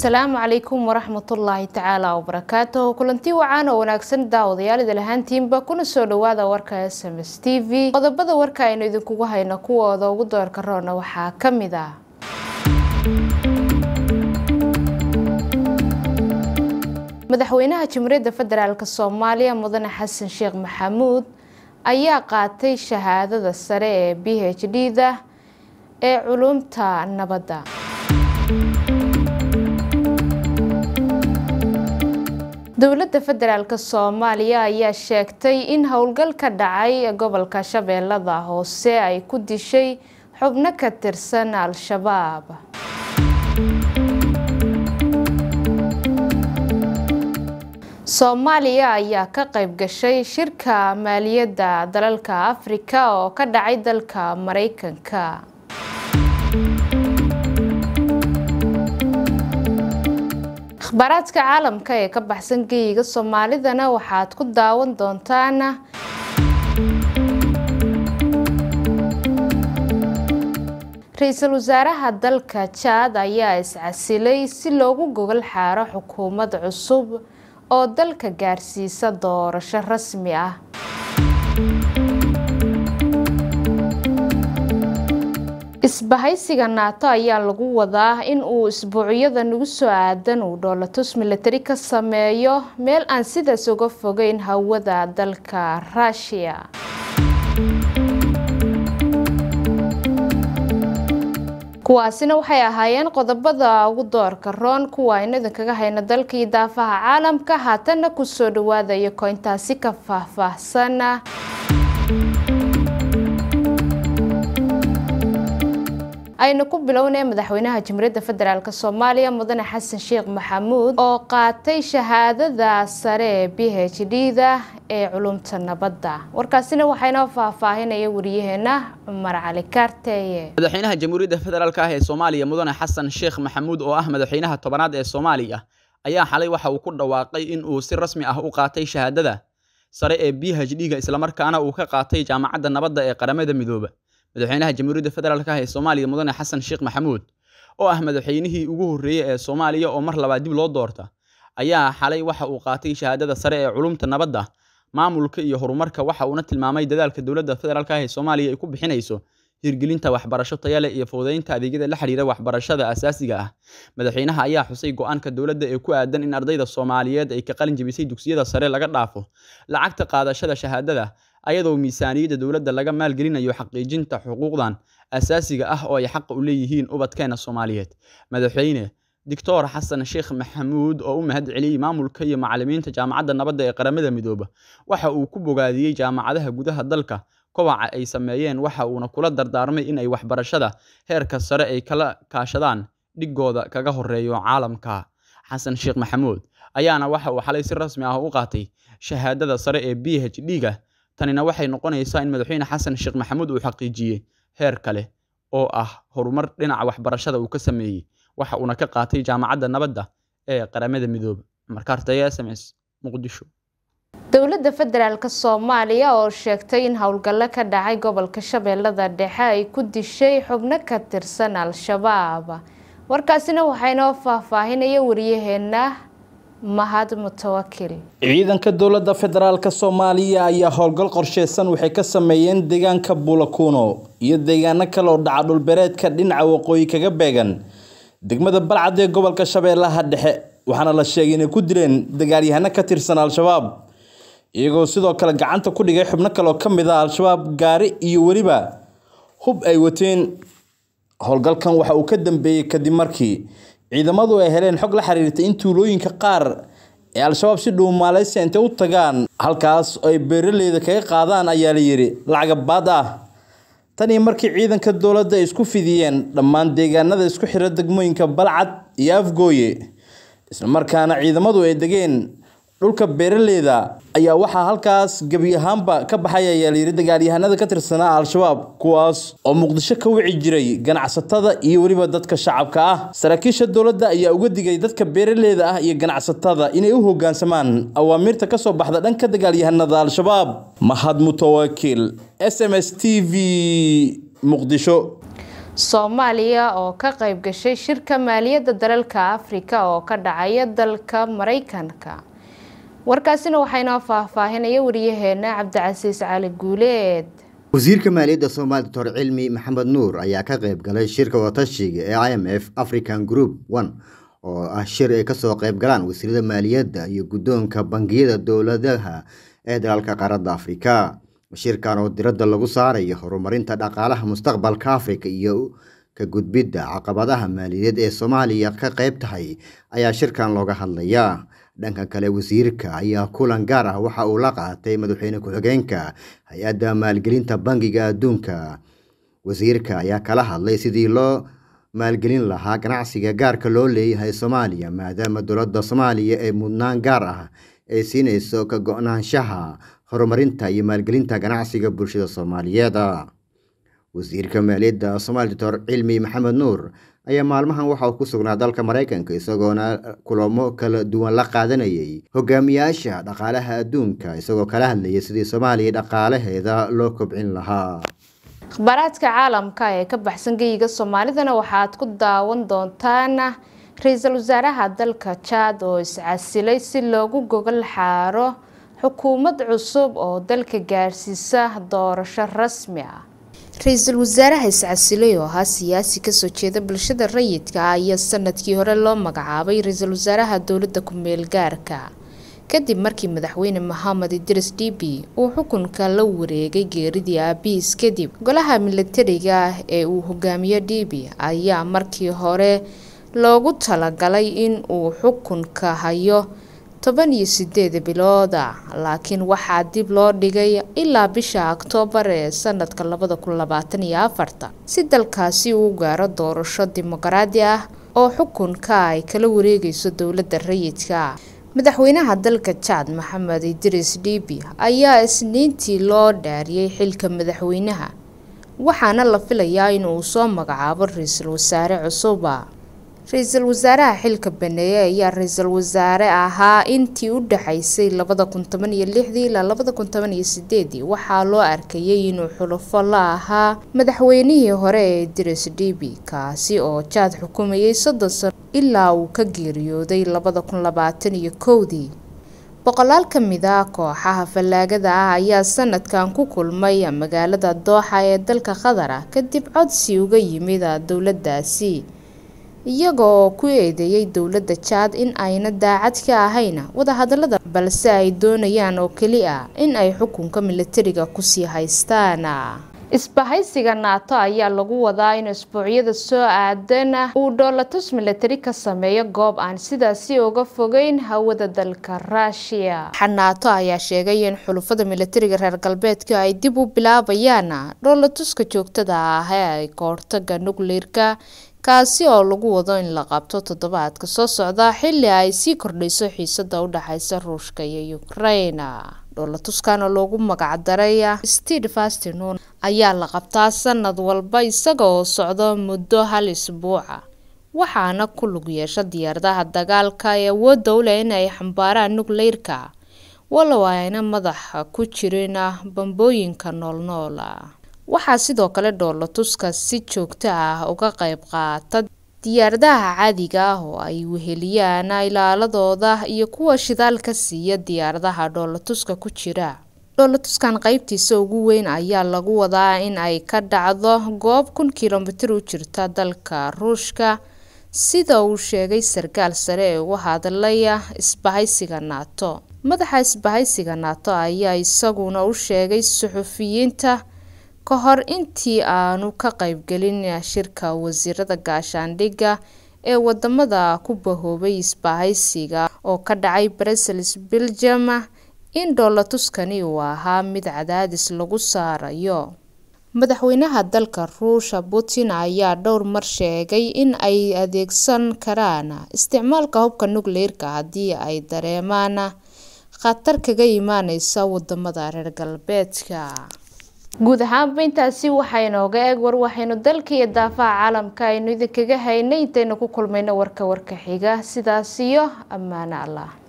asalaamu calaykum waraxmatullaahi tacaala wabarakaatuh kulanti wacaan oo wanaagsan daawadayaal idil ahaantiinba kuna soo dhawaada warka s m s t v qodobada warka aynu idinkugu hayno kuwooda ugu doorka roona waxaa ka mid ah madaxweynaha jamhuuriyadda federaalk soomaaliya mudane xasan sheekh maxamuud ayaa qaatay shahaadada sare ee b h d da ee culumta nabadda dowladda federaalk soomaaliya ayaa sheegtay in howlgal ka dhacay gobolka shabeellada hoose ay ku dishay xubno ka tirsan al-shabaab soomaaliya ayaa ka qayb gashay shirka maaliyadda dalalka afrika oo ka dhacay dalka mareykanka akhbaaraadka caalamka ee ka baxsan geyiga soomaalidana waxaad ku daawan doontaan ra-iisul wasaaraha dalka jaad ayaa iscasilay si loogu gogol xaaro xukuumad cusub oo dalka gaarsiisa doorasho rasmi ah isbahaysiga naato ayaa lagu wadaa in uu isbuucyada nagu soo aadan uu dhoolatus milatari ka sameeyo meel aan sidaas uga fogeyn hawada dalka ruushiya kuwaasina waxay ahaayeen qodobada ugu doorka roon kuwa aynu idinkaga hayno dalka iyo daafaha caalamka haatanna kusoo dhawaadayo koyntaasi ka faahfaahsan aynu ku bilownay madaxweynaha jamhuuriyadda federaalk soomaaliya mudane xasan sheekh maxamuud oo qaatay shahaadada sare ee b h d da ee culumta nabadda warkaasina waxaynoo faahfaahinaya wariyaheena cumar cali kaarteeye madaxweynaha jamhuuriyadda federaalk ah ee soomaaliya mudane xasan sheekh maxamuud oo ah madaxweynaha tobanaad ee soomaaliya ayaa xalay waxa uu ku dhawaaqay in uu si rasmi ah u qaatay shahaadada sare ee b h d ga islamarkaana uu ka qaatay jaamacadda nabadda ee qaramada midooba madaxweynaha jamhuuriyadda federaalk ah ee soomaaliya mudane xasan sheekh maxamuud oo ah madaxweynihii ugu horreeyey ee soomaaliya oo mar labaad dib loo doorta ayaa xalay waxa uu qaatay shahaadada sare ee culumta nabadda maamulka iyo horumarka waxa uuna tilmaamay dadaalka dowladda federaalk ah ee soomaaliya ay ku bixinayso hirgelinta waxbarasho tayale iyo fududaynta adeegyada la xiriira waxbarashada asaasiga ah madaxweynaha ayaa xusay go-aanka dowladda ee ku aadan in ardayda soomaaliyeed ay ka qalin jebisay dugsiyada sare laga dhaafo lacagta qaadashada shahaadada ayadoo miisaaniyadda dowladda laga maalgelinayo xaqiijinta xuquuqdan asaasiga ah oo ay xaqa u leeyihiin ubadkeena soomaaliyeed madaxweyne doctor xasan sheekh maxamuud oo u mahad celiyey maamulka iyo macalimiinta jaamacadda nabadda ee qaramada midooba waxa uu ku bogaadiyey jaamacadaha gudaha dalka kobaca ay sameeyeen waxa uuna kula dardaarmay in ay waxbarashada heerka sare ay kala kaashadaan dhigooda kaga horeeyo caalamka xasan sheekh maxamuud ayaana waxa uu xalay si rasmi ah u qaatay shahaadada sare ee b h d ga tanina waxay noqonaysaa in madaxweyne xasan sheekh maxamuud uu xaqiijiyey heer kale oo ah horumar dhinaca waxbarashada uu ka sameeyey waxa uuna ka qaatay jaamacadda nabadda ee qaramada midoobe markaartaya s m s muqdisho dowladda federaalk soomaaliya oo sheegtay in howlgallo ka dhacay gobolka shabeellada dhexe ay ku dishay xubno ka tirsan al-shabaab warkaasina waxaynoo faahfaahinaya wariyaheena mahad mutawakil ciidanka dowladda federaalk soomaaliya ayaa howlgal qorsheysan waxay ka sameeyeen deegaanka buulakuuno iyo deegaano kale oo dhaca dhulbereedka dhinaca waqooyi kaga beegan degmada balcad ee gobolka shabeellaha dhexe waxaana la sheegay inay ku dileen dagaalyahano ka tirsan al-shabaab iyagoo sidoo kale gacanta ku dhigay xubno kale oo ka mid ah al-shabaab gaari iyo weliba hub ay wateen howlgalkan waxa uu ka dambeeyey kadib markii ciidamadu ay heleen xog la xiriirtay in tuulooyinka qaar ee al-shabaab si dhow maaleysia intay u tagaan halkaas oo ay beeraleyda kaga qaadaan ayaa la yidhi lacagabaad ah tan iyo markii ciidanka dowladda ay isku fidiyeen dhammaan deegaanada isku xira degmooyinka balcad iyo afgooye islamarkaana ciidamadu ay degeen dhulka beeraleyda ayaa waxaa halkaas gebi ahaanba ka baxay ayaa layidhi dagaalyahanada ka tirsanaa al-shabaab kuwaas oo muqdisho ka wici jiray ganacsatada iyo weliba dadka shacabka ah saraakiisha dowladda ayaa uga digay dadka beeraleyda ah iyo ganacsatada inay u hogaansamaan awaamiirta kasoo baxda dhanka dagaalyahanada al-shabaab mahad mutawakiil s m s t v muqdisho soomaaliya oo ka qayb gashay shirka maaliyadda dalalka afrika oo ka dhacaya dalka mareykanka warkaasina waxaa inoo faahfaahinaya wariyaheena cabdicasiis cali guuleed wasiirka maaliyadda soomaaliya doctor cilmi maxamed nuur ayaa ka qayb galay shirka wadatashiga ee i m f african group one oo ah shir ay kasoo qayb galaan wasiirada maaliyadda iyo guddoonka bangiyada dowladaha ee dalalka qaaradda afrika shirkan oo diradda lagu saarayo horumarinta dhaqaalaha mustaqbalka afrika iyo ka gudbidda caqabadaha maaliyadeed ee soomaaliya ka qayb tahay ayaa shirkan looga hadlayaa dhanka kale wasiirka ayaa kulan gaar ah waxa uu la qaatay madaxweyne ku-xigeenka hay-adda maalgelinta bangiga adduunka wasiirka ayaa kala hadlay sidii loo maalgelin lahaa ganacsiga gaarka loo leeyahay soomaaliya maadaama dowladda soomaaliya ee mudnaan gaar ah ay siinayso ka go-naanshaha horumarinta iyo maalgelinta ganacsiga bulshada soomaaliyeed wasiirka maaliyadda soomaaliya doctor cilmi maxamed nuur ayaa maalmahan waxa uu ku sugnaa dalka maraykanka isagoona kulamo kala duwan la qaadanayay hogaamiyaasha dhaqaalaha adduunka isagoo kala hadlayay sidii soomaaliya dhaqaalaheeda loo kobcin lahaa akhbaaraadka caalamka ee ka baxsan geyiga soomaalidana waxaad ku daawan doontaan ra-iisul wasaaraha dalka jaad oo iscasilay si loogu gogol xaaro xukuumad cusub oo dalka gaarsiisa doorasho rasmi ah ra-iisul wasaaraha iscasilay oo ahaa siyaasi kasoo jeeda bulshada rayidka ah ayaa sanadkii hore loo magacaabay ra-iisul wasaaraha dowladda ku-meel gaarka kadib markii madaxweyne mohamed idris dhibi uu xukunka la wareegay geeridii aabihiis kadib golaha milatariga ah ee uu hogaamiyo dhibi ayaa markii hore loogu talagalay in uu xukunka hayo toban iyo sideed bilooda laakiin waxaa dib loo dhigay ilaa bisha oktoobar ee sanadka labada kun labaatan iyo afarta si dalkaasi uu gaaro doorasho dimuqraadi ah oo xukunka ay kala wareegayso dowladda rayidka madaxweynaha dalka jaad maxamed idris dhibi ayaa isniintii loo dhaariyey xilka madaxweynaha waxaana la filayaa inuu soo magacaabo ra-iisul wasaare cusuba ra-iisul wasaaraha xilka baneeye ayaa ra-iisul wasaare ahaa intii u dhaxaysay labada kun toban iyo lixdii ilaa labada kun toban iyo sideedii waxaa loo arkayay inuu xulufo la ahaa madaxweynihii hore ee idris dhibi kaasi oo jaad xukumayay soddon sano ilaa uu ka geeriyooday labada kun labaatan iyo kowdii boqolaal ka mid ah kooxaha fallaagada ah ayaa sanadkan ku kulmay magaalada dooxa ee dalka qatar ah kadib codsi uga yimid dowladdaasi iyaga oo ku eedeeyay dowladda jaad in ayna daacad ka ahayn wadahadalada balse ay doonayaan oo keli ah in ay xukunka milatariga kusii haystaan isbahaysiga naato ayaa lagu wadaa in isbuucyada soo aadan uu dhoolatus milatari ka sameeyo goob aan sidaasi uga fogeyn hawada dalka ruushiya naato ayaa sheegay in xulufada milatariga reer galbeedka ay dib u bilaabayaan dhoolatuska joogtada ah ee ay kahortaga nukleerka kaasi oo lagu wado in la qabto toddobaadka soo socda xilli ay sii kordhayso xiisada u dhexaysa ruushka iyo ukraina dhoolatuskan oo loogu magacdaray stede fastinon ayaa la qabtaa sanad walba isaga oo socdo muddo hal isbuuca waxaana ku lug yeesha diyaaradaha dagaalka ee awoodda u leh inay xambaaraan nukleyrka walow ayna madaxa ku jirin bambooyinka noolnoola waxaa sidoo kale dhoolatuska si joogto ah uga qayb qaata diyaaradaha caadiga ah oo ay weheliyaan ilaaladooda iyo kuwa shidaalka siiya diyaaradaha dhoolatuska ku jira dhoolatuskan qeybtiisa ugu weyn ayaa lagu wadaa in ay ka dhacdo goob kun kilomitir u jirta dalka ruushka sida uu sheegay sarkaal sare ee uga hadlaya isbahaysiga naato madaxa isbahaysiga naato ayaa isaguna u sheegay suxufiyiinta ka hor intii aanu ka qaybgelin shirka wasiirada gaashaandhigga ee wadamada ku bahoobay isbahaysiga oo ka dhacay brussels belgium in dhoolatuskani uu ahaa mid cadaadis lagu saarayo madaxweynaha dalka ruusha putin ayaa dhowr mar sheegay in ay adeegsan karaan isticmaalka hubka nukleerka haddii ay dareemaan khatar kaga imaaneysa wadamada reer galbeedka guud ahaanba intaasi waxaa inooga eeg war waxaynu dalka iyo daafaha caalamka aynu idinkaga haynay intaynu ku kulmayno warka warka xiga sidaas iyo ammaano allah